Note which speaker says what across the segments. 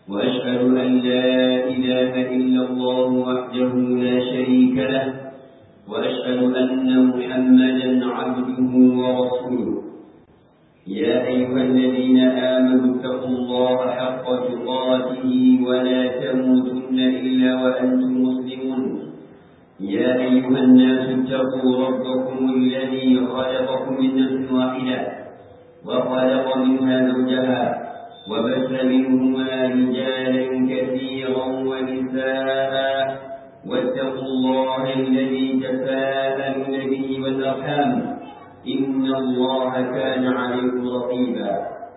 Speaker 1: وأشهد أن لا إله إلا الله وحده لا شريك له وأشهد أن محمدا عبده ورسوله يا أيها الذين آمنوا اتقوا الله حق تقاته ولا تموتن إلا وأنتم مسلمون يا أيها الناس اتقوا ربكم الذي خلقكم من نفس واحدة وخلق منها زوجها وبث منهما رجالا كثيرا ونساء واتقوا الله الذي تساءلون به والأرحام إن الله كان عليكم رقيبا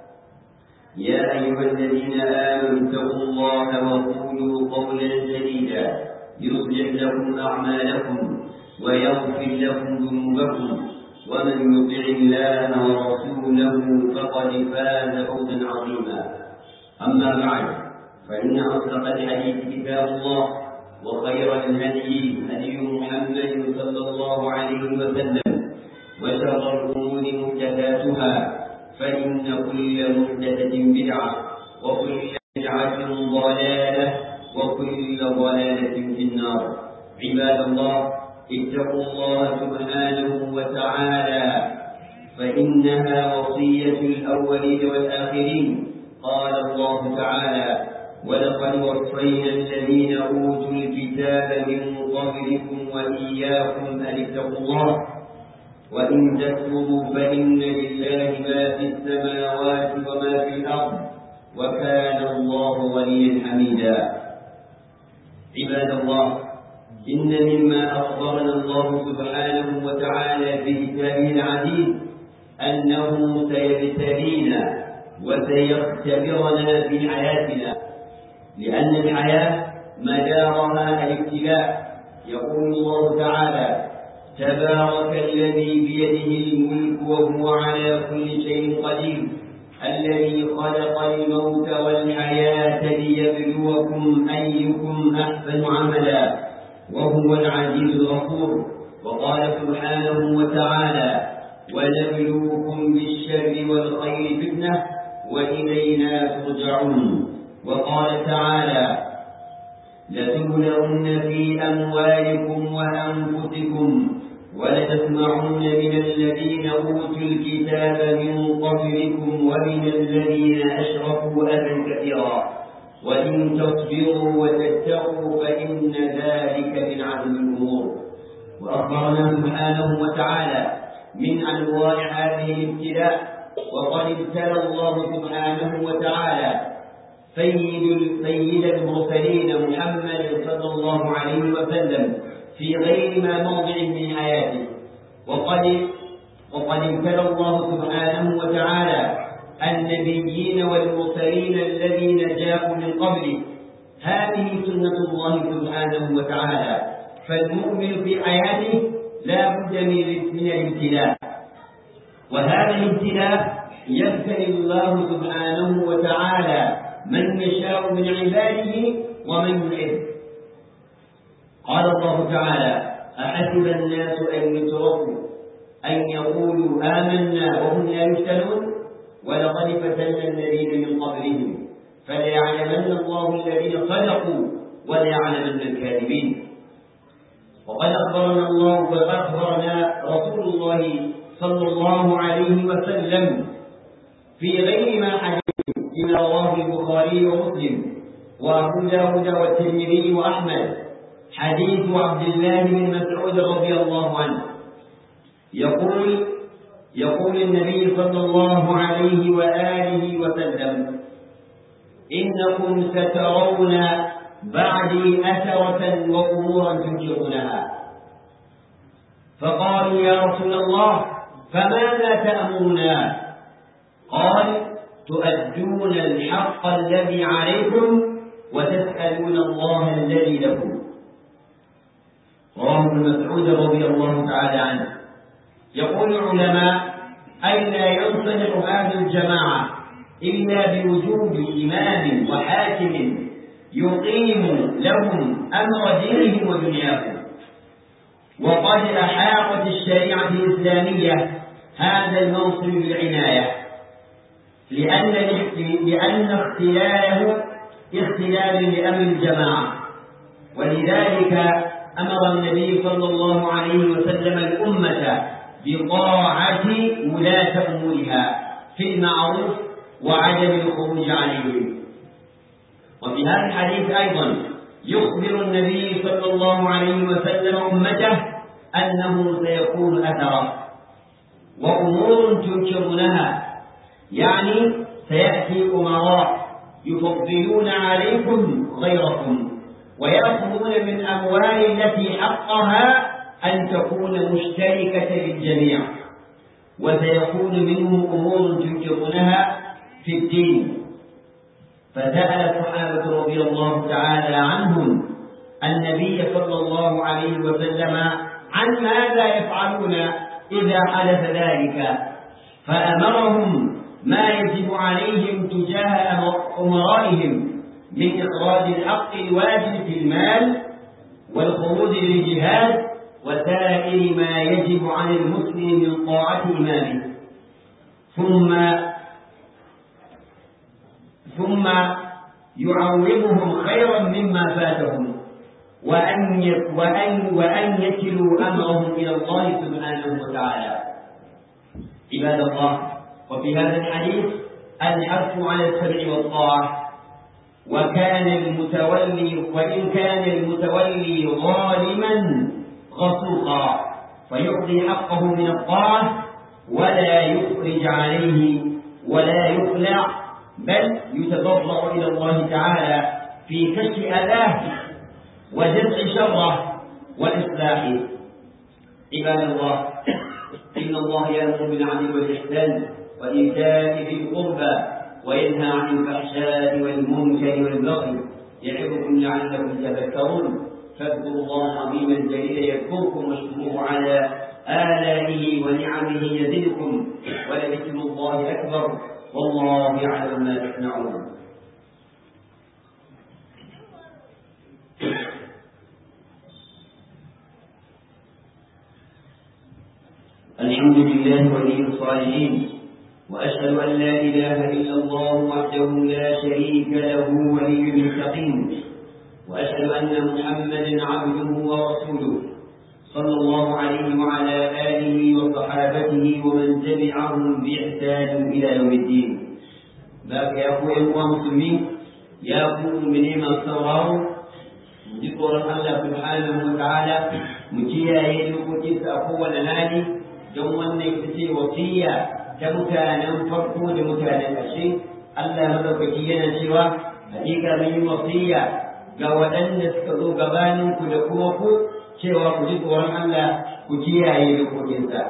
Speaker 1: يا أيها الذين آمنوا اتقوا الله وقولوا قولا سديدا يصلح لكم أعمالكم ويغفر لكم ذنوبكم ومن يطع الله ورسوله فقد فاز فوزا عظيما أما بعد فإن أصدق الحديث كتاب الله وخير الهدي هدي محمد صلى الله عليه وسلم وشر الأمور محدثاتها فإن كل محدثة بدعة وكل بدعة ضلالة وكل ضلالة في النار عباد الله اتقوا الله سبحانه وتعالى فإنها وصية الأولين والآخرين قال الله تعالى ولقد وصينا الذين أوتوا الكتاب من قبلكم وإياكم أن اتقوا الله وإن تكفروا فإن لله ما في السماوات وما في الأرض وكان الله غنيا حميدا عباد الله إن مما أخبرنا الله سبحانه وتعالى في كتابه العزيز أنه سيبتلينا وسيختبرنا في حياتنا لأن الحياة مدارها الابتلاء يقول الله تعالى تبارك الذي بيده الملك وهو على كل شيء قدير الذي خلق الموت والحياة ليبلوكم أيكم أحسن عملا وهو العزيز الغفور وقال سبحانه وتعالى ونبلوكم بالشر والخير فتنة وإلينا ترجعون وقال تعالى لتبلغن في أموالكم وأنفسكم ولتسمعن من الذين أوتوا الكتاب من قبلكم ومن الذين أشركوا أذى كثيرا وإن تصبروا وتتقوا فإن ذلك من عزم الأمور وأخبرنا سبحانه وتعالى من أنواع هذه الابتلاء وقد ابتلى الله سبحانه وتعالى سيد سيد المرسلين محمد صلى الله عليه وسلم في غير ما موضع من حياته وقد وقد ابتلى الله سبحانه وتعالى النبيين والمرسلين الذين جاءوا من قبله هذه سنة الله سبحانه وتعالى فالمؤمن في حياته لا بد من الابتلاء وهذا الابتلاء يبتلي الله سبحانه وتعالى من يشاء من عباده ومن يحب قال الله تعالى أحسب الناس أن يتركوا أن يقولوا آمنا وهم لا يفتنون ولقد فتنا الذين من قبلهم فليعلمن الله الذين صدقوا وليعلمن الكاذبين وقد أخبرنا الله وقد أخبرنا رسول الله صلى الله عليه وسلم في غير ما حديث فيما رواه البخاري ومسلم وأبو داود والترمذي وأحمد حديث عبد الله بن مسعود رضي الله عنه يقول يقول النبي صلى الله عليه وآله وسلم إنكم سترون بعدي أثرة وأمورا تنكرونها فقالوا يا رسول الله فماذا تأمرنا قال تؤدون الحق الذي عليكم وتسألون الله الذي لكم رواه ابن مسعود رضي الله تعالى عنه يقول العلماء أي لا ينصلح هذه الجماعة إلا بوجود إمام وحاكم يقيم لهم أمر دينهم ودنياهم وقد أحاطت الشريعة الإسلامية هذا المنصب بالعناية لأن لأن اختلاله اختلال لأمر الجماعة ولذلك أمر النبي صلى الله عليه وسلم الأمة بطاعة ولاة أمورها في المعروف وعدم الخروج عليهم وفي هذا الحديث أيضا يخبر النبي صلى الله عليه وسلم أمته أنه سيكون أثرا وأمور تنكرونها يعني سيأتي أمراء يفضلون عليكم غيركم ويأخذون من أموال التي حقها أن تكون مشتركة للجميع وسيكون منهم أمور تنكرونها في الدين فسأل الصحابة رضي الله تعالى عنهم النبي صلى الله عليه وسلم عن ماذا يفعلون إذا حدث ذلك فأمرهم ما يجب عليهم تجاه أمرائهم من إخراج الحق الواجب في المال والخروج للجهاد وسائر ما يجب عن المسلم من طاعة إمامه ثم ثم يعوضهم خيرا مما فاتهم وأن وأن وأن يكلوا أمرهم إلى الله سبحانه وتعالى عباد الله وفي هذا الحديث الحث على السمع والطاعة وكان المتولي وإن كان المتولي ظالما غصوقا فيعطي حقه من الطاعة ولا يخرج عليه ولا يخلع بل يتضرع إلى الله تعالى في كشف أذاه ودفع شره وإصلاحه عباد الله إن الله يأمر بالعدل والإحسان وإيتاء ذي القربى وينهى عن الفحشاء والمنكر والبغي يعظكم لعلكم تذكرون فاذكروا الله العظيم الجليل يذكركم واشكروه على آلائه ونعمه يزدكم ولذكر الله أكبر والله يعلم ما تصنعون الحمد لله ولي الصالحين وأشهد أن لا إله إلا الله وحده لا شريك له ولي المتقين وأشهد أن محمدا عبده ورسوله صلى الله عليه وعلى آله وصحابته ومن تبعهم بإحسان إلى يوم الدين بارك يا أخويا المسلمين يا أخوة من ما sauraro ji tsoron Allah subhanahu wa ta'ala mu kiyaye dokokinsa a kowane hali don wannan ita ce wasiya ta mutanen farko da mutanen ƙarshe Allah madaukaki yana cewa hakika mun yi wasiya ga waɗanda suka zo gabaninku da kuma ku cewa ku ji tsoron Allah ku kiyaye dokokinsa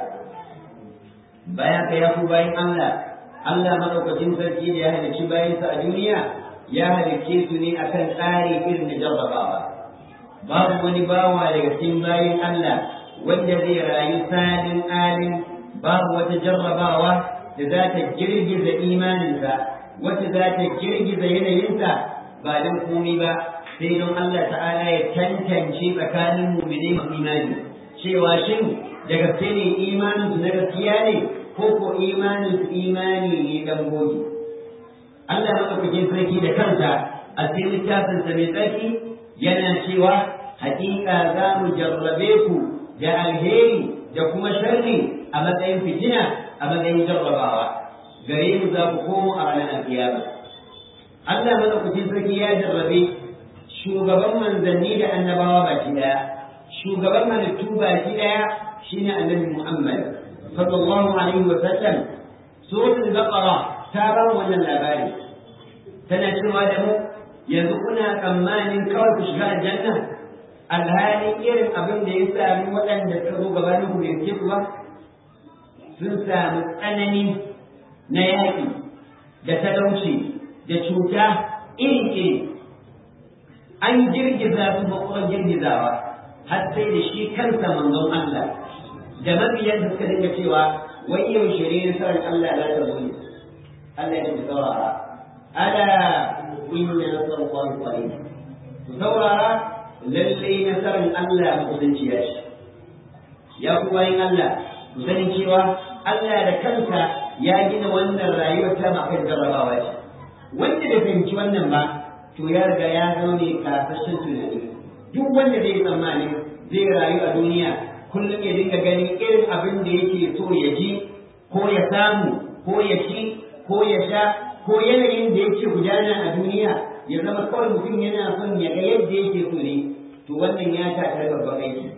Speaker 1: bayan ka ya ku bayan Allah Allah madaukakin sarki da ya halicci bayansa a duniya ya halicce su ne akan tsari irin da jarrabawa babu wani bawa daga cikin bayan Allah wanda zai rayu salin alin babu wata jarrabawa da za ta girgiza imaninsa wacce za ta girgiza yanayinsa ba don komai ba sai don Allah ta'ala ya tantance tsakanin mu'minai masu imani cewa shin da gaske ne imanin su na gaskiya ne ko ko imanin su imani ne dan gogi Allah madaukakin sarki da kansa a cikin littafin sa mai tsarki yana cewa hakika za mu jarrabe ku da alheri da kuma sharri a matsayin fitina a matsayin jarrabawa gare mu za ku komo a ranar alkiyama Allah madaukakin sarki ya jarrabe shugaban manzanni da annabawa baki daya shugaban halittu baki daya shine annabi Muhammad sallallahu alaihi wa sallam suratul baqara ta ba wannan labari tana cewa da mu yanzu kuna tsammanin kawai ku shiga aljanna alhali irin abin da ya sami waɗanda suka zo gabanin ku bai ku ba sun sami tsanani na yaƙi da talauci da cuta iri-iri an girgiza su bakon girgizawa har sai da shi kansa manzon Allah da mabiyan da suka dinga cewa wai yau shirye nasarar Allah za ta zo ne Allah ya ce saurara ala inna nasarallahi qarib ku saurara lalle nasarar Allah musulunci ya shi ya ku bayin Allah ku sani cewa Allah da kansa ya gina wannan rayuwar ta makan jarrabawa ce wanda da fahimci wannan ba to ya riga ya zama mai kasashen tunani duk wanda zai tsammani zai rayu a duniya kullum ya dinga ganin irin abin da yake so ya ji ko ya samu ko ya ci ko ya sha ko yanayin da yake gudana a duniya ya zama kawai mutum yana son ya ga yadda yake so ne to wannan ya ta babban aiki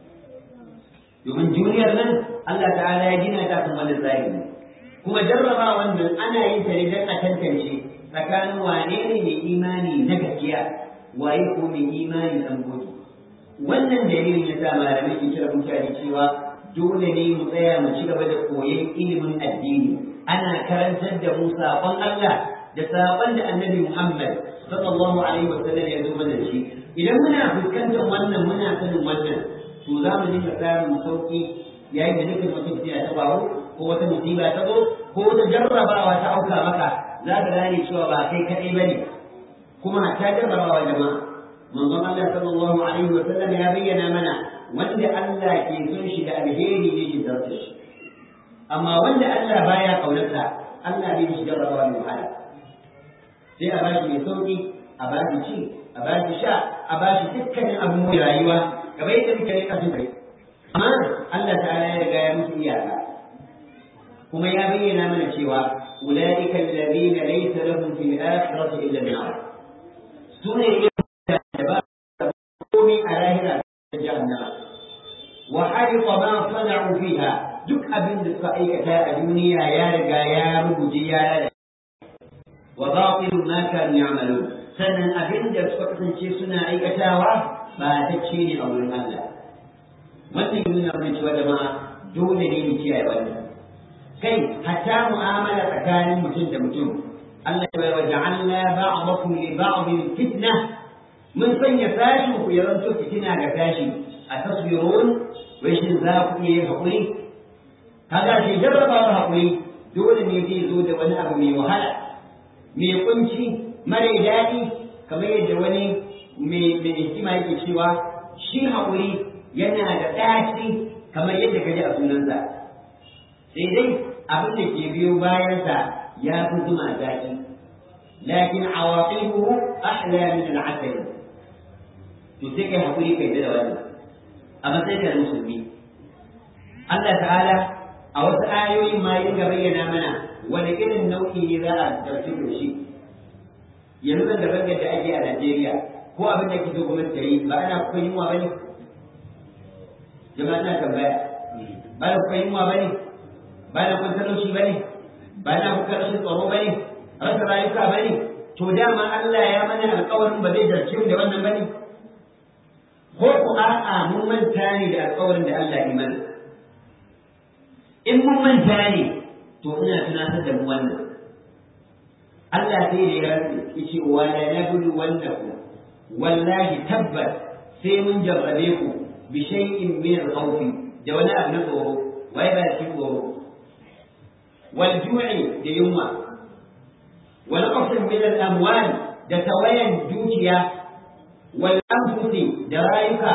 Speaker 1: domin duniyar nan Allah ta'ala ya gina ta kan wani tsari kuma jarraba wannan ana yin ta ne don a tantance tsakanin wane ne mai imani na gaskiya waye ko mai imani dan gobe wannan dalilin ya sa malamai ke kira mutane cewa dole ne mu tsaya mu ci gaba da koyon ilimin addini ana karantar da mu saƙon Allah da saƙon da annabi Muhammad sallallahu alaihi wa sallam ya zo mana shi idan muna fuskantar wannan muna sanin wannan to za mu dinga samun sauƙi yayin da nufin wata fitina ta faru ko wata musiba ta zo ko wata jarrabawa ta auka maka za ka gane cewa ba kai kaɗai ba ne kuma ta jarrabawa jama'a manzon Allah sallallahu alaihi wa sallam ya bayyana mana wanda Allah ke son shi da alheri ne shi zarta shi amma wanda Allah baya kaunarsa Allah bai shi jarrabawa mai wahala sai a bashi mai sauki a bashi ci a bashi sha a bashi dukkanin abin mai rayuwa kamar yadda muke rika su kai amma Allah ta'ala ya riga ya musu iyaka kuma ya bayyana mana cewa ulaika alladhina laysa lahum fil akhirati illa an-nar sune da ba komai a lahira da jahannama wa harita ma sana'u fiha duk abin da suka aikata a duniya ya riga ya rubuce ya lalace wa batil ma kanu ya'malun sannan abin da suka kasance suna aikatawa ba ta ce ne a wurin Allah wannan yana nuna cewa jama'a dole ne mu kiyaye wannan kai hatta mu'amala tsakanin mutum da mutum Allah ya wa ja'alna ba'dakum li ba'din fitna mun sanya sashin ku ya zanto fitina ga sashi a tasbirun wai shin za ku iya yin haƙuri kaga shi jarrabawar haƙuri dole ne zai zo da wani abu mai wahala mai kunci mara daɗi kamar yadda wani mai hikima yake cewa shi haƙuri yana da ɗaci kamar yadda ka ji a sunansa sai dai abin da ke biyo bayansa ya fi zuma zaƙi lakin awaqibuhu ahla min al-asal to sai kai haƙuri kai da wannan a matsayin da musulmi Allah ta'ala a wasu ayoyin ma yin bayyana mana wani irin nau'i ne za a ɗauki da shi yanzu da daban da ake a Najeriya ko abin da kike gwamnati ta yi ba ana kuka yunwa bane jama'a na tambaya ba na kuka yunwa bane ba na kuka talauci bane ba na kuka rashin tsaro bane rasa rayuka bane to dama Allah ya mana alƙawarin ba zai jarce mu da wannan bane ko ku a'a mun manta ne da alƙawarin da Allah ya mana in mun manta ne to ina tunatar da mu wannan Allah sai da ya rantsi yace wa la nablu wannakum wallahi tabbas sai mun jarrabe ku bi shay'in min al-khawf da wani abu na tsoro wai ba shi tsoro wal ju'i da yunwa wal qasr min al-amwal da tawayan dukiya wal anfusi da rayuka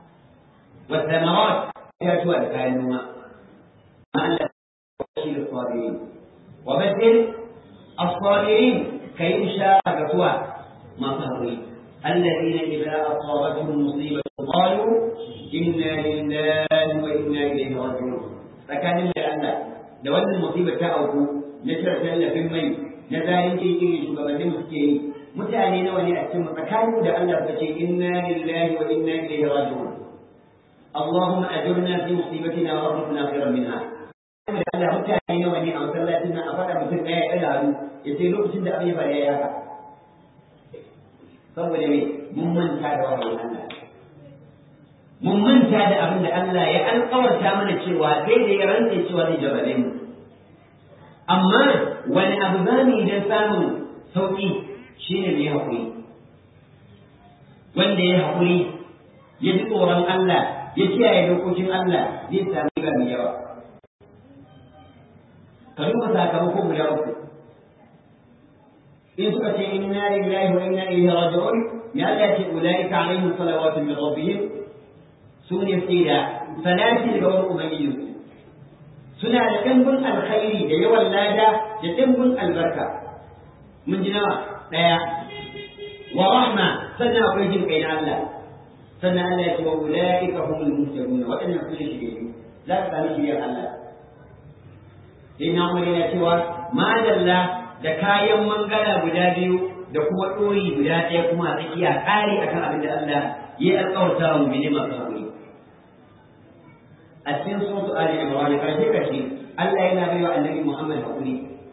Speaker 1: wa thamarat ya tuwa da kayan noma Allah shi da sabirin wa badil الصابرين كي شاء سوى ما صبري الذين إذا أصابتهم مصيبة قالوا إنا لله وإنا إليه راجعون فكان إلا أن لو أن المصيبة تأوكو نشر سلة في المي نزال شيء شو قبل مسكين mutane nawa ne a cikin tsakanin da Allah ta ce inna lillahi wa inna ilaihi raji'un Allahumma ajurna fi musibatina wa arzuqna khairan minha da Allah mutane nawa ne a masallacin nan a faɗa mutum ɗaya ya ɗaga hannu ya ce lokacin da abin ya faru ya yi haka saboda me mun manta da wahayin Allah mun manta da abin da Allah ya alƙawarta mana cewa sai da ya rantse cewa zai jarrabe mu amma wani abu za mu yi don samun sauƙi shine mai haƙuri wanda ya haƙuri ya ji tsoron Allah ya kiyaye dokokin Allah zai sami riba mai yawa ka duba sakamako guda uku in suka ce inna lillahi wa inna ilaihi raji'un ya Allah ce ulaika alaihim salawatu min rabbihim sune sai da salati daga wani ubangiji suna da dimbin alkhairi da yawan lada da dimbin albarka mun ji nawa daya sannan akwai jin kai na Allah sannan Allah ya ce wa ulaika humul muhtadun waɗannan su ne shirye za ka sami shiryar Allah sai na umar yana cewa madalla da kayan mangala guda biyu da kuma ɗori guda ɗaya kuma a tsakiya ƙari akan abin da Allah ya alƙawarta wa mu'mini masu haƙuri a cikin suratu ali imran karshe karshe Allah yana bai wa annabi Muhammad haƙuri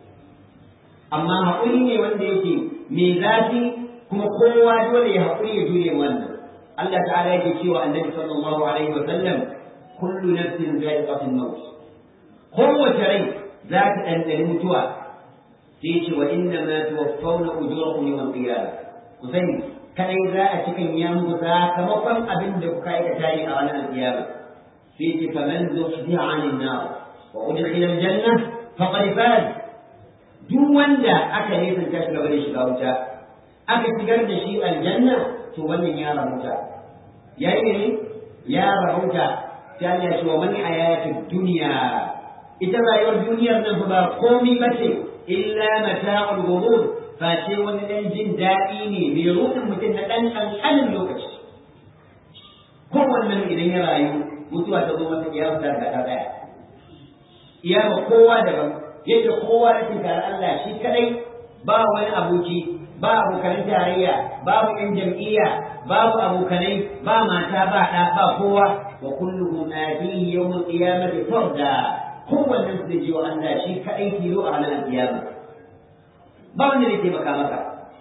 Speaker 1: amma haƙuri ne wanda yake mai zafi kuma kowa dole ya haƙuri ya jure wannan Allah ta'ala yake cewa annabi sallallahu alaihi wa sallam kullu nafsin za'iqatul maut kowace rai za ta ɗanɗani mutuwa sai ce wa inna ma tuwaffawna ujurakum yawmal qiyamah ku sani kadai za a cikin yanku sakamakon abin da kuka aikata ne a ranar alkiyama sai ce faman zuhziha 'anil nar wa udkhila aljanna faqad faz duk wanda aka nesanta shi gaba da shiga wuta aka shigar da shi aljanna to wannan ya rahuta yayi ne ya rahuta sai Allah ya ce wa man hayatud dunya ita rayuwar duniyar nan ba komai bace illa mata'ul ghurur face wani dan jin daɗi ne mai ruɗin mutum na ɗan ƙanƙanin lokaci kowannen idan ya rayu mutuwa ta zo masa kiyama ta ga ɗaya iyama kowa daban yadda kowa ya tinkari Allah shi kadai ba wani aboki ba abokanan tarayya babu ƴan jam'iyya babu abokanai ba mata ba ɗa ba kowa wa kulluhum atihi yawm al-qiyamati farda kowannen su zai je wa Allah shi kadai tilo a ranar kiyama ba wanda zai taimaka maka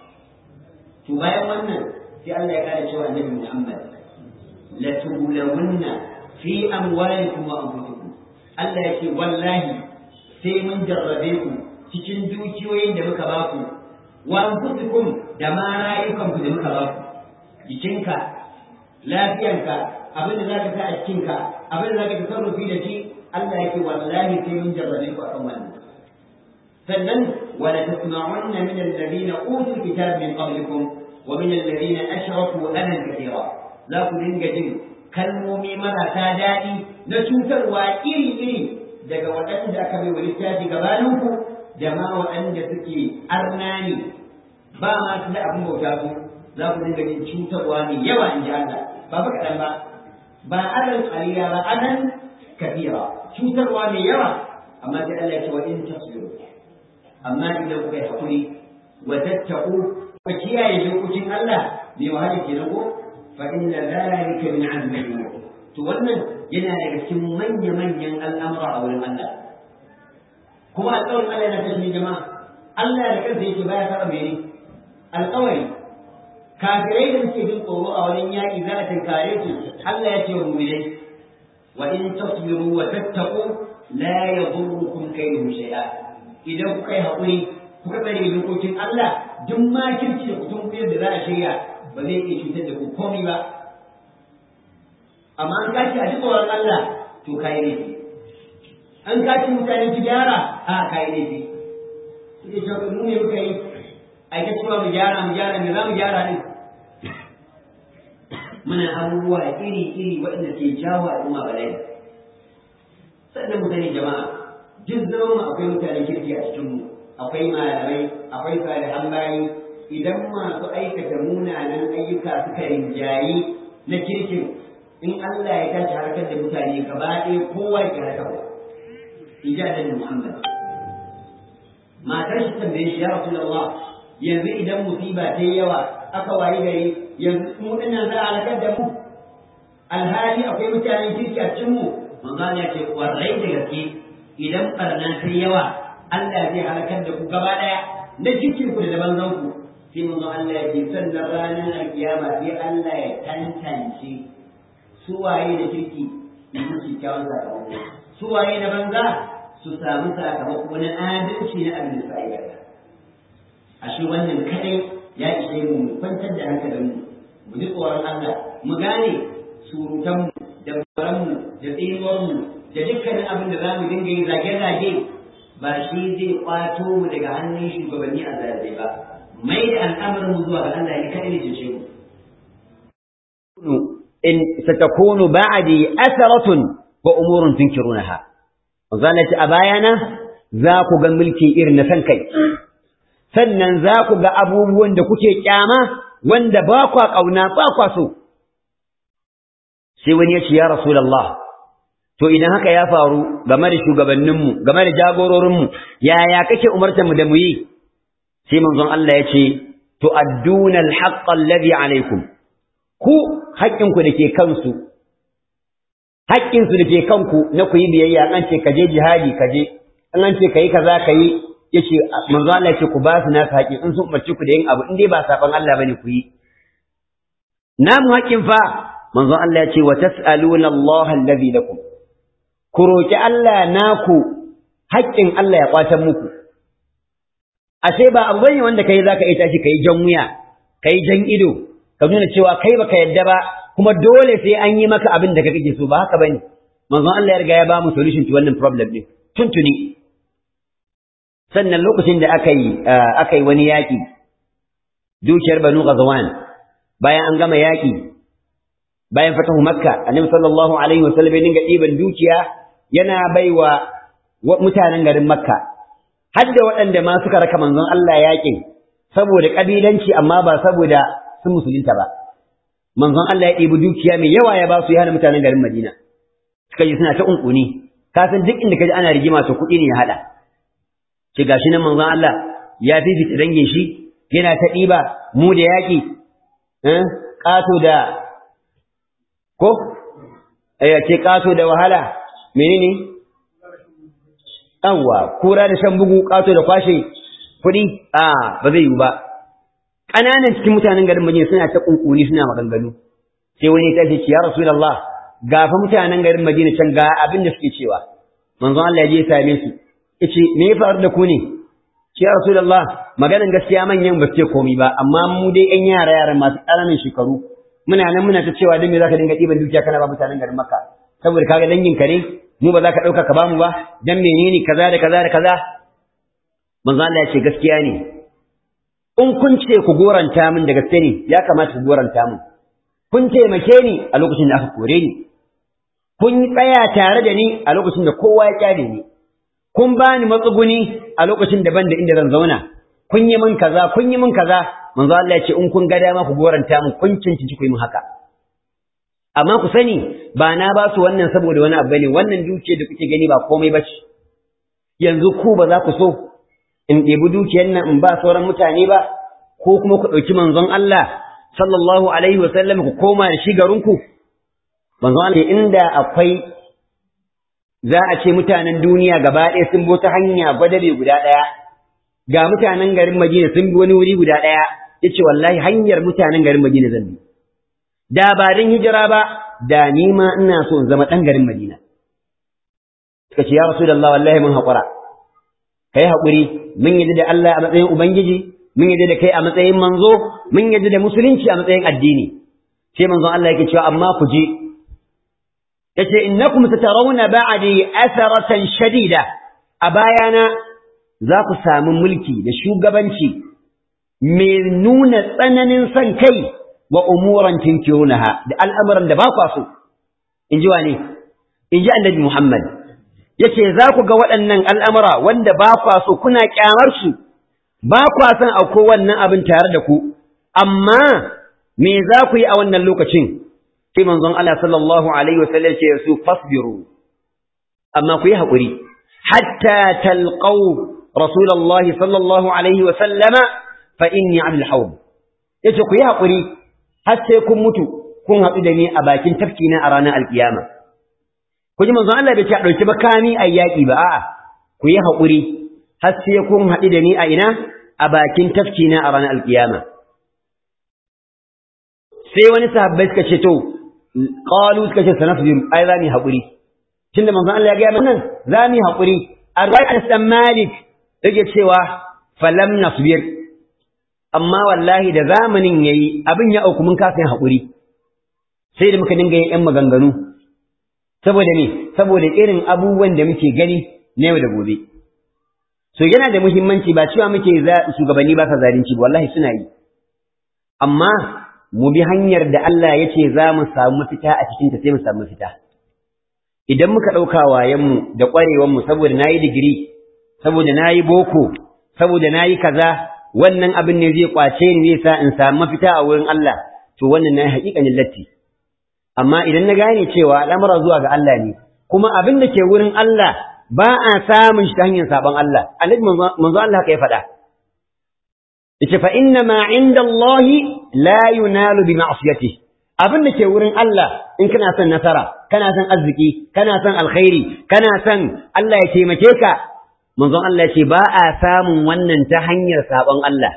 Speaker 1: to bayan wannan sai Allah ya kare cewa annabi Muhammad la tubulawunna fi amwalikum wa anfusikum Allah ya ce wallahi sai mun jarrabe ku cikin dukiyoyin da muka ba ku wa anfusikum da ma rayukan ku da muka ba ku jikinka lafiyanka abin da zaka sa a cikinka abin da zaka tasarrufi da shi Allah ya ce wallahi sai mun jarrabe ku akan wannan sannan wala tasma'unna min alladhina utul kitab min qablikum wa min alladhina ashraku anan kathira za ku dinga jin kalmomi marasa daɗi na cutarwa iri-iri daga waɗanda aka bai wa littafi gabaninku da ma waɗanda suke arna ne ba ma su da abin bauta su za ku dinga jin cutarwa ne yawa in ji Allah ba ba kaɗan ba ba anan ƙaliya ba anan kafira cutarwa mai yawa amma sai Allah ya ce wa in tasbiru amma idan kuka yi hakuri wa tattaqu ku kiyaye dokokin Allah mai wahala kenan ko fa inna dhalika min azmi al to wannan yana daga cikin manya manyan al'amura a wurin Allah kuma alƙawarin Allah yana kashe jama'a Allah da kansa yake baya saba mene alƙawari kafirai da suke jin tsoro a wurin yaƙi za a tinkare su Allah ya ce wa mu'minai wa in tasbiru wa tattaqu la yadurrukum kayduhum shay'a idan kuka yi haƙuri kuka tsare dokokin Allah duk makirci da kutun kuyar da za a shirya ba zai iya cutar da ku komai ba amma an kaci a ji tsoron Allah to ka yi laifi an kaci mutane ki gyara a ka yi laifi sai ce mu ne muka yi a ita cewa mu gyara mu gyara me za mu gyara ne muna abubuwa iri-iri waɗanda ke jawo al'umma bala'i sannan mu sani jama'a duk zama mu akwai mutanen kirki a cikinmu akwai malamai akwai salihan bayi idan masu aikata munanan ayyuka suka rinjayi na kirkin in Allah ya tashi harkar da mutane gaba ɗaya kowa ya harkar ba ijadan Muhammad matar shi tambaye shi ya Rasulullah yanzu idan musiba ta yi yawa aka wayi gari yanzu mu dinnan za a halakar da mu alhali akwai mutanen kirki a cikin mu manzo ya ce kwarai da gaske idan barna ta yawa Allah zai halakar da ku gaba daya na cikin ku da banzan ku sai manzo Allah ya ce sannan ranar alkiyama sai Allah ya tantance su waye da kirki da su kyawun sakamako su waye da banza su samu sakamako na adalci na abin da sai ashe wannan kadai ya ishe mu mu kwantar da hankalinmu mu ji tsoron Allah mu gane surutanmu da baranmu da tsinuwarmu da dukkanin abin da za mu dinga yi zage-zage ba shi zai kwato mu daga hannun shugabanni a zarafe ba mai da al'amarin mu zuwa ga Allah ne kadai ne cece mu
Speaker 2: in satakunu ba'di atharatun wa umurun tunkirunaha zalati a bayana za ku ga mulki irin na san kai sannan za ku ga abubuwan da kuke kyama wanda ba kwa kauna ba kwa so sai wani ya ce ya rasulullah to idan haka ya faru game da shugabanninmu game da jagororinmu yaya kake umartar mu da mu yi sai manzon Allah ya ce to adduna alhaqqa alladhi alaykum ku haƙƙinku da ke kansu haƙƙinsu da ke kanku na ku yi biyayya an ce ka je jihadi ka je an ce ka yi kaza ka yi yace manzo Allah ya ce ku ba su nasu haƙƙin in sun umarci ku da yin abu in dai ba saban Allah bane ku yi namu haƙƙin fa manzo Allah ya ce wa tas'aluna Allah alladhi lakum ku roki Allah naku haƙƙin Allah ya kwatar muku ashe ba abu bane wanda kai zaka iya tashi kai jan wuya kai jan ido ka nuna cewa kai baka yadda ba kuma dole sai an yi maka abin da kake so ba haka bane manzon Allah ya riga ya ba mu solution to wannan problem din tuntuni sannan lokacin da aka yi aka yi wani yaki dukiyar Banu Ghazwan bayan an gama yaki bayan fatahu Makka Annabi sallallahu alaihi wasallam ya dinga ɗiban dukiya yana baiwa mutanen garin Makka har da waɗanda ma suka raka manzon Allah yakin saboda kabilanci amma ba saboda sun musulunta ba manzon Allah ya ɗebi dukiya mai yawa ya ba su ya hana mutanen garin Madina suka ji suna ta unkuni ka san duk inda kaji ana rigima to kuɗi ne ya haɗa ce gashi nan manzon Allah ya fifita dangin shi yana ta ɗiba mu da yaƙi ƙato da ko ya ce ƙato da wahala menene yawwa kura da shan bugu ƙato da kwashe kuɗi a ba zai yiwu ba ƙananan cikin mutanen garin Madina suna ta kunkuni suna maganganu sai wani ya tashi ya Rasulullah ga fa mutanen garin Madina can ga abin da suke cewa manzon Allah ya je same su yace me ya faru da ku ne ya Rasulullah maganan gaskiya manyan ba su ce komai ba amma mu dai ƴan yara yara masu ƙananan shekaru muna nan muna ta cewa dan me zaka dinga ɗiban dukiya kana ba mutanen garin Makka saboda kaga dangin ka ne mu ba za ka ɗauka ka ba mu ba dan menene kaza da kaza da kaza manzon Allah ya ce gaskiya ne in kun ce ku goranta min da gaske ne ya kamata ku goranta min kun taimake ni a lokacin da aka kore ni kun tsaya tare da ni a lokacin da kowa ya kyale ni kun bani matsuguni a lokacin da ban da inda zan zauna kun yi min kaza kun yi min kaza manzo Allah ya ce in kun ga dama ku goranta min kun cincinci ku yi min haka amma ku sani ba na ba su wannan saboda wani abu ne wannan dukiyar da kuke gani ba komai ba ce yanzu ku ba za ku so in ɗebi dukiyar nan in ba sauran mutane ba ko kuma ku ɗauki manzon Allah sallallahu alaihi wa sallam ku koma da shi garinku manzon Allah inda akwai za a ce mutanen duniya gaba ɗaya sun bi ta hanya gwadabe guda ɗaya ga mutanen garin Madina sun bi wani wuri guda ɗaya yace wallahi hanyar mutanen garin Madina zan bi da ba dan hijira ba da ni ma ina so in zama ɗan garin Madina suka ce ya rasulullah wallahi mun haƙura kai haƙuri mun yadda da Allah a matsayin Ubangiji, mun yadda da kai a matsayin manzo, mun yadda da musulunci a matsayin addini. Sai manzon Allah yake cewa amma ku je. Yace innakum satarawna ba'di atharatan shadida a bayana za ku samu mulki da shugabanci mai nuna tsananin son kai wa umuran tinkirunaha da al'amuran da ba kwa so. In ji wane? In ji annabi Muhammad. yace za ku ga waɗannan al'amura wanda ba kwa so kuna ƙyamar su, ba kwa son auko wannan abin tare da ku, amma me za ku yi a wannan lokacin? Sai manzon Allah sallallahu Alaihi wasallam ce su fasbiru, amma ku yi haƙuri, hatta talqau Rasulallah sallallahu Alaihi wasallama fa inni abul haub. Yace ku yi haƙuri, har sai kun mutu, kun haɗu da ni a bakin tafkina a ranar alƙiyama. ku ji manzon Allah bai ce a ɗauki makami a yaƙi ba a'a ku yi haƙuri har sai kun haɗu da ni a ina a bakin tafki na a ranar alƙiyama sai wani sahabbai suka ce to qalu suka ce sanasbiru ai za mu haƙuri tunda manzon Allah ya ga mana za mu haƙuri arwai an malik yake cewa falam nasbir amma wallahi da zamanin yayi abin ya auku mun kasa yin haƙuri sai da muka dinga yin ƴan maganganu saboda me saboda irin abubuwan da muke gani na yau da gobe so yana da muhimmanci ba cewa muke shugabanni ba sa zalunci wallahi suna yi amma mu bi hanyar da Allah ya ce za mu samu mafita a cikin ta sai mu samu mafita idan muka ɗauka wayenmu da ƙwarewanmu saboda na yi digiri saboda na yi boko saboda na yi kaza wannan abin ne zai kwace ni zai sa in samu mafita a wurin Allah to wannan na haƙiƙanin latti amma idan na gane cewa al'amura zuwa ga Allah ne kuma abin da ke wurin Allah ba a samun shi ta hanyar sabon Allah annabi manzo Allah haka ya faɗa yace fa inna ma inda Allah la yunalu bi ma'siyatihi abin da ke wurin Allah in kana son nasara kana son arziki kana son alkhairi kana son Allah ya taimake ka manzon Allah ce ba a samun wannan ta hanyar sabon Allah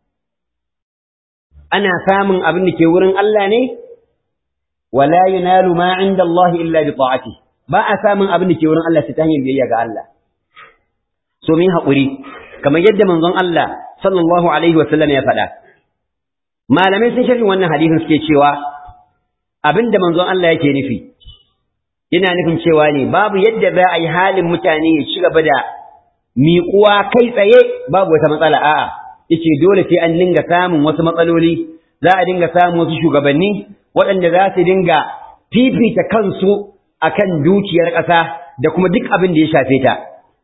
Speaker 2: ana samun abin da ke wurin Allah ne wala yunalu ma inda Allah illa bi ta'ati ba a samun abin da ke wurin Allah ta hanyar biyayya ga Allah so min haƙuri kamar yadda manzon Allah sallallahu alaihi wa sallam ya faɗa malamai sun sharhi wannan hadisin suke cewa abin da manzon Allah yake nufi yana nufin cewa ne babu yadda za a yi halin mutane ya ci gaba da miƙuwa kai tsaye babu wata matsala a'a yace dole sai an dinga samun wasu matsaloli za a dinga samun wasu shugabanni waɗanda za su dinga fifita kansu akan dukiyar ƙasa da kuma duk abin da ya shafe ta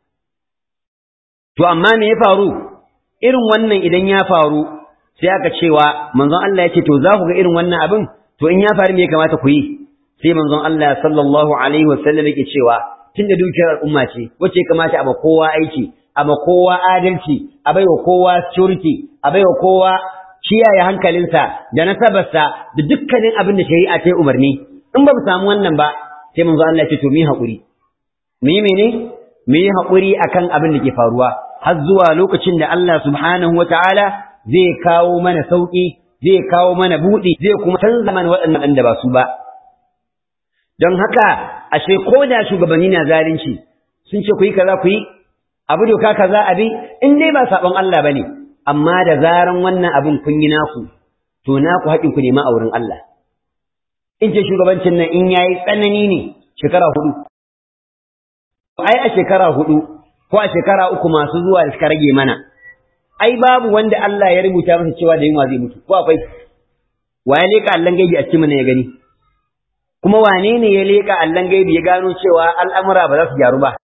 Speaker 2: to amma me ya faru irin wannan idan ya faru sai aka cewa manzon Allah ya ce to za ku ga irin wannan abin to in ya faru me ya kamata ku yi sai manzon Allah sallallahu alaihi wasallam yake cewa tunda dukiyar al'umma ce wacce kamata a ba kowa aiki a ba kowa adalci a baiwa kowa security a baiwa kowa kiyaye hankalinsa da nasabarsa da dukkanin abin da shari'a ta yi umarni in ba mu samu wannan ba sai manzon Allah ya ce to mu yi haƙuri mu yi mene mu yi haƙuri akan abin da ke faruwa har zuwa lokacin da Allah subhanahu wataala zai kawo mana sauƙi zai kawo mana buɗi zai kuma canza mana waɗannan da ba su ba don haka ashe ko da shugabanni na zalunci sun ce ku yi kaza ku yi abu doka kaza abi in dai ba sabon Allah bane amma da zaran wannan abin kun yi naku to naku haƙin ku nema a wurin Allah in ce shugabancin nan in yayi tsanani ne shekara hudu ai a shekara hudu ko a shekara uku masu zuwa da suka rage mana ai babu wanda Allah ya rubuta masa cewa da yunwa zai mutu ko akwai wa ya leka allan gaibi a cikin ya gani kuma wane ne ya leka allan gaibi ya gano cewa al'amura ba za su gyaru ba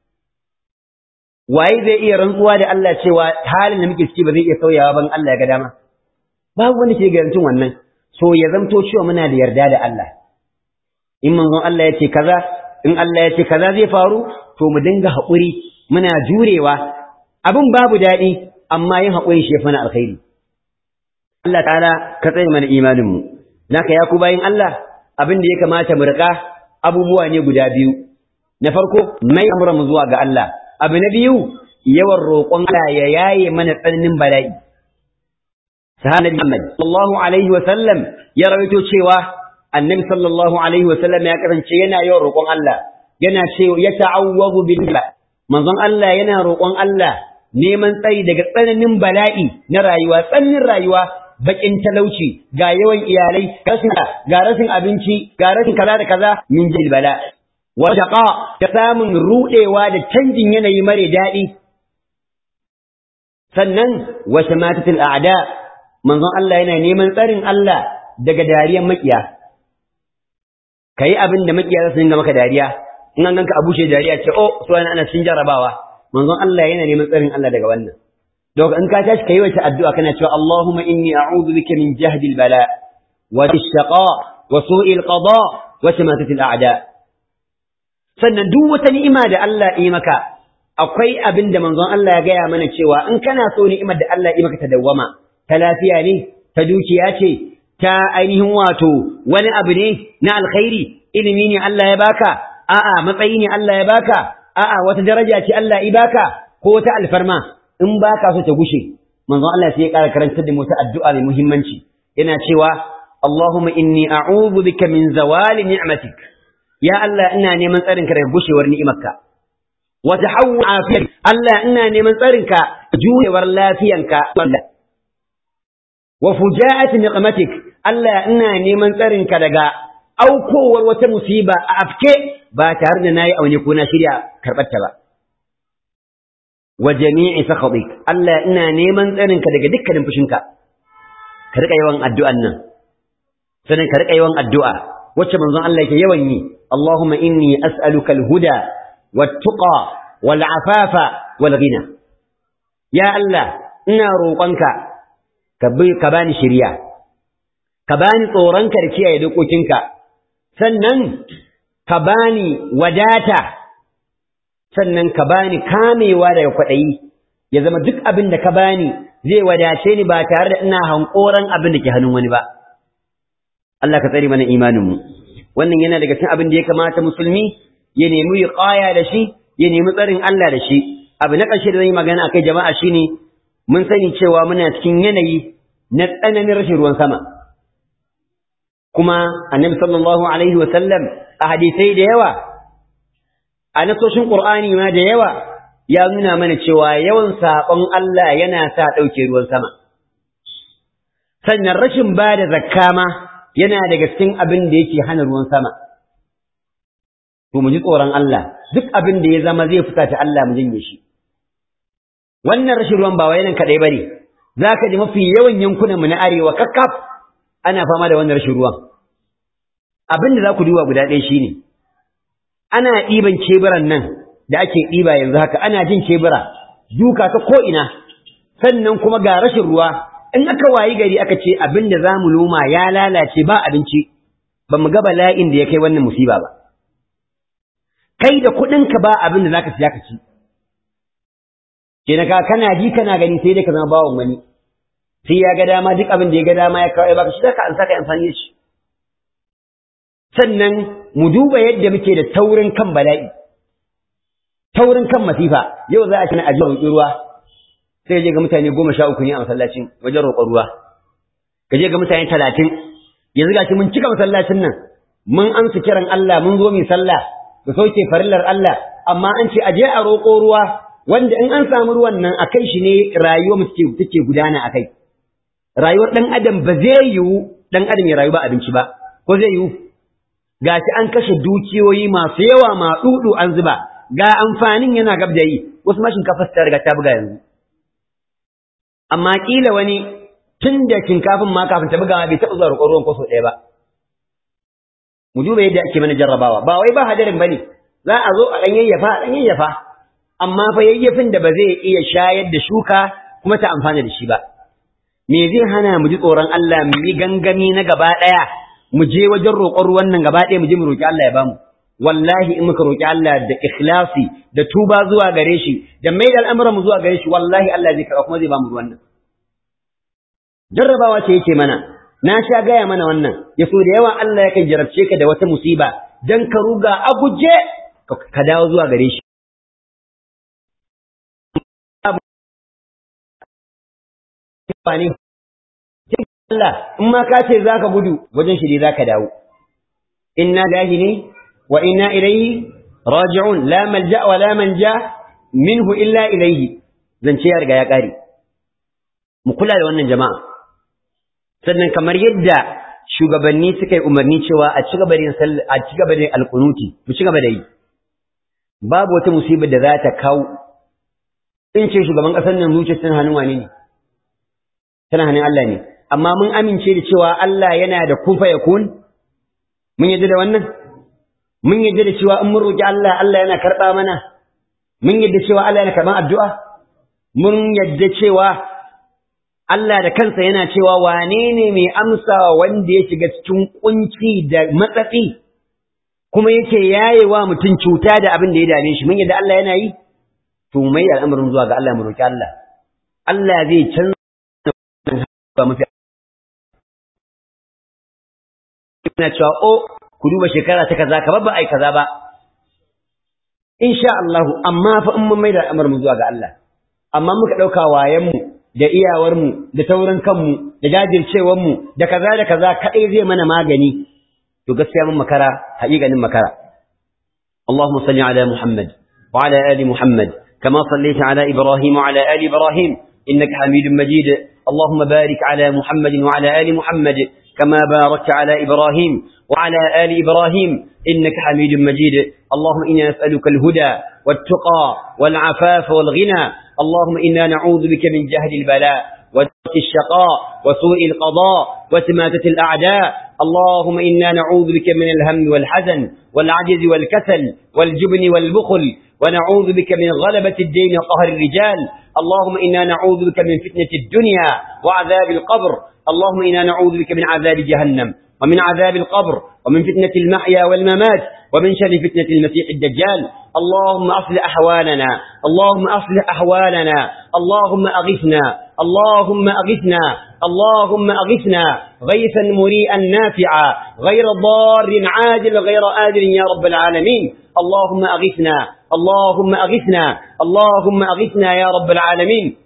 Speaker 2: waye zai iya rantsuwa da Allah cewa halin da muke ciki ba zai iya sauyawa ban Allah ya ga dama babu wanda ke garantin wannan so ya zamto cewa muna da yarda da Allah in manzon Allah ya ce kaza in Allah ya ce kaza zai faru to mu dinga haƙuri muna jurewa abin babu daɗi amma yin haƙuri shi ya na alkhairi Allah ta'ala ka tsaye mana imaninmu naka ya ku bayin Allah abin da ya kamata mu riƙa abubuwa ne guda biyu na farko mai amuran mu zuwa ga Allah abu na biyu yawan roƙon Allah ya yaye mana tsananin bala'i sahabi Muhammad sallallahu alaihi wa sallam ya rawaito cewa annabi sallallahu alaihi wa sallam ya kasance yana yawan roƙon Allah yana cewa ya ta'awwazu billah manzon Allah yana roƙon Allah neman tsayi daga tsananin bala'i na rayuwa tsananin rayuwa bakin talauci ga yawan iyalai ga rashin abinci ga rashin kaza da kaza min jil bala wa shaqa ta samun rudewa da canjin yanayi mare daɗi sannan wa shamatatul a'da manzon Allah yana neman tsarin Allah daga dariyan makiya kai abin da makiya za su dinga maka dariya in an ganka abushe dariya ce oh so ana cikin jarabawa manzon Allah yana neman tsarin Allah daga wannan don in ka tashi kai wata addu'a kana cewa Allahumma inni a'udhu bika min jahdi al-bala wa ash-shaqa wa su'i al-qada wa shamatati al-a'da sannan duk wata ni'ima da Allah yi maka akwai abin da manzon Allah ya gaya mana cewa in kana so ni'imar da Allah yi maka ta dawwama ta lafiya ne ta dukiya ce ta ainihin wato wani abu ne na alkhairi ilimi ne Allah ya baka a'a matsayi ne Allah ya baka a'a wata daraja ce Allah ya baka ko wata alfarma in baka so ta gushe manzon Allah sai ya ƙara karantar da mu ta addu'a mai muhimmanci yana cewa Allahumma inni a'udhu bika min zawali ni'matik ya Allah ina neman tsarin ka daga gushewar ni'imarka wa tahawwu afiyat Allah ina neman tsarin ka juyewar lafiyanka wa fujaa'ati niqmatik Allah ina neman tsarin ka daga aukowar wata musiba a afke ba tare da nayi aune ko na shirya karɓar ta ba wa jami'i sakhatik Allah ina neman tsarin ka daga dukkanin fushinka ka rika yawan addu'an nan sannan ka rika yawan addu'a wacce manzon Allah yake yawan yi Allahumma inni as'aluka al-huda wat-tuqa wal-afafa wal-ghina ya Allah ina roƙonka ka ka bani shiriya ka bani tsoronka da kiyaye dokokinka sannan ka bani wadata sannan ka bani kamewa daga kwaɗayi ya zama duk abin da ka bani zai wadace ni ba tare da ina hankoran abin da ke hannun wani ba Allah ka tsare mana imaninmu wannan yana daga cikin abin da ya kamata musulmi ya nemi wiqaya da shi ya nemi tsarin Allah da shi abu na ƙarshe da zan yi magana akai jama'a shine mun sani cewa muna cikin yanayi na tsananin rashin ruwan sama kuma annabi sallallahu alaihi wa sallam a hadisai da yawa a nasoshin qur'ani ma da yawa ya nuna mana cewa yawan saƙon Allah yana sa ɗauke ruwan sama sannan rashin ba da zakka ma yana daga cikin abin da yake hana ruwan sama to mu ji tsoron Allah duk abin da ya zama zai fita ta Allah mu janye shi wannan rashin ruwan ba wayanan kadai bane zaka ji mafi yawan yankunan mu na arewa kakkaf ana fama da wannan rashin ruwan abin da za ku duba guda ɗaya shine ana ɗiban keburan nan da ake ɗiba yanzu haka ana jin kebura duka ta ko ina sannan kuma ga rashin ruwa in aka wayi gari aka ce abin da za mu noma ya lalace ba abinci ba mu ga bala'in da ya kai wannan musiba ba kai da kuɗinka ba abin da za ka siya ka ci kenan ka kana ji kana gani sai dai ka zama bawan wani sai ya ga dama duk abin da ya ga dama ya kawo baka shi da ka an saka amfani da shi sannan mu duba yadda muke da taurin kan bala'i taurin kan masifa yau za a ci na ajiyar roƙi ruwa sai je ga mutane goma sha uku ne a masallacin wajen roƙon ruwa ka je ga mutane talatin yanzu ga shi mun cika masallacin nan mun amsa kiran Allah mun zo mu sallah da sauke farillar Allah amma an ce aje a roƙo ruwa wanda in an samu ruwan nan a kai shi ne rayuwar mu take gudana a kai rayuwar ɗan adam ba zai yiwu ɗan adam ya rayu ba abinci ba ko zai yiwu gashi an kashe dukiyoyi masu yawa ma dudu an zuba ga amfanin yana gab da yi wasu ma shinkafa ta riga ta buga yanzu amma kila wani tun da shinkafin ma kafin ta buga bai taɓa zuwa roƙon ruwan kwaso ɗaya ba mu duba yadda ake mana jarrabawa ba wai ba hadarin bane za a zo a ɗan yayyafa a ɗan yayyafa amma fa yayyafin da ba zai iya shayar da shuka kuma ta amfana da shi ba me zai hana mu ji tsoron Allah mu yi gangami na gaba ɗaya mu je wajen roƙon ruwan nan gaba ɗaya mu je mu roƙi Allah ya bamu wallahi in muka roƙi Allah da ikhlasi da tuba zuwa gare shi da mai da al'amuran mu zuwa gare shi wallahi Allah zai karɓa kuma zai bamu ruwan nan jarrabawa ce yake mana na sha gaya mana wannan ya so da yawa Allah yakan jarabce ka da wata musiba dan ka ruga a guje ka dawo zuwa gare shi Allah in ma ka ce zaka gudu wajen shi ne zaka dawo inna lahi ne wa inna ilaihi raji'un la malja wa la manja minhu illa ilaihi zance ya riga ya kare mu kula da wannan jama'a sannan kamar yadda shugabanni suka yi umarni cewa a ci gaba da a ci gaba da alqunuti mu ci gaba da yi babu wata musibar da za ta kawo in ce shugaban kasar nan zuciya tana hannun wane ne tana hannun Allah ne amma mun amince da cewa Allah yana da kufa ya kun mun yadda da wannan mun yadda da cewa in mun roki Allah Allah yana karɓa mana mun yadda cewa Allah yana karɓan addu'a mun yadda cewa Allah da kansa yana cewa wane ne mai amsa wanda ya shiga cikin kunci da matsatsi kuma yake yayewa mutum cuta da abin da ya dame shi mun yadda Allah yana yi to mai al'amarin zuwa ga Allah mu roki Allah Allah zai canza ba mafi ina cewa o ku duba shekara ta kaza ka ba ai kaza ba insha Allah amma fa in mun maida al'amar mu zuwa ga Allah amma muka dauka wayan mu da iyawar mu da taurin kanmu da jajircewar mu da kaza da kaza kadai zai mana magani to gaskiya mun makara haƙiƙanin makara اللهم صل على محمد وعلى آل محمد كما صليت على إبراهيم وعلى آل إبراهيم إنك حميد مجيد اللهم بارك على محمد وعلى آل محمد كما باركت على إبراهيم وعلى آل إبراهيم إنك حميد مجيد اللهم إنا نسألك الهدى والتقى والعفاف والغنى اللهم إنا نعوذ بك من جهد البلاء ودرك الشقاء وسوء القضاء وسماتة الأعداء اللهم إنا نعوذ بك من الهم والحزن والعجز والكسل والجبن والبخل ونعوذ بك من غلبة الدين وقهر الرجال اللهم إنا نعوذ بك من فتنة الدنيا وعذاب القبر اللهم إنا نعوذ بك من عذاب جهنم ومن عذاب القبر ومن فتنة المحيا والممات ومن شر فتنة المسيح الدجال اللهم أصلح أحوالنا اللهم أصلح أحوالنا اللهم أغثنا اللهم أغثنا اللهم أغثنا غيثا مريئا نافعا غير ضار عاجل غير آجل يا رب العالمين اللهم أغثنا اللهم أغثنا اللهم أغثنا يا رب العالمين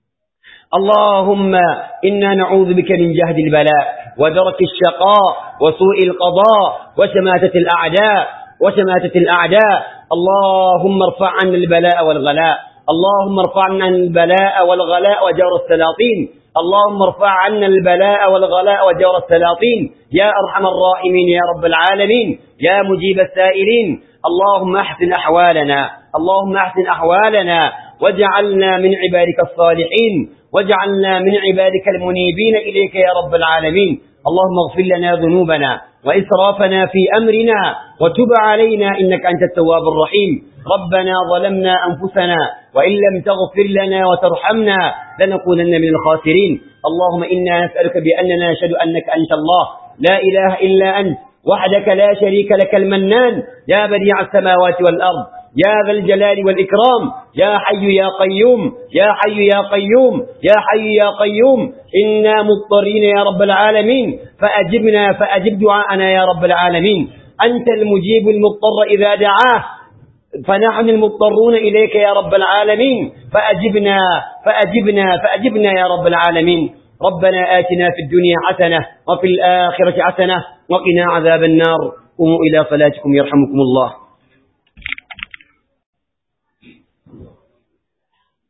Speaker 2: اللهم إنا نعوذ بك من جهد البلاء ودرك الشقاء وسوء القضاء وشماتة الأعداء وشماتة الأعداء اللهم ارفع عنا البلاء والغلاء اللهم ارفع عنا البلاء والغلاء وجور السلاطين اللهم ارفع عنا البلاء والغلاء وجور السلاطين يا أرحم الراحمين يا رب العالمين يا مجيب السائلين اللهم أحسن أحوالنا اللهم أحسن أحوالنا واجعلنا من عبادك الصالحين واجعلنا من عبادك المنيبين إليك يا رب العالمين اللهم اغفر لنا ذنوبنا وإسرافنا في أمرنا وتب علينا إنك أنت التواب الرحيم ربنا ظلمنا أنفسنا وإن لم تغفر لنا وترحمنا لنكونن من الخاسرين اللهم إنا نسألك بأننا نشهد أنك أنت الله لا إله إلا أنت وحدك لا شريك لك المنان يا بديع السماوات والأرض يا ذا الجلال والإكرام يا حي يا قيوم يا حي يا قيوم يا حي يا قيوم إنا مضطرين يا رب العالمين فأجبنا فأجب دعاءنا يا رب العالمين أنت المجيب المضطر إذا دعاه فنحن المضطرون إليك يا رب العالمين فأجبنا فأجبنا فأجبنا يا رب العالمين ربنا آتنا في الدنيا حسنة وفي الآخرة حسنة وقنا عذاب النار قوموا إلى صلاتكم يرحمكم الله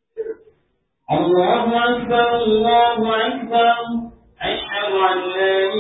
Speaker 3: الله أكبر الله أكبر أشهد أن لا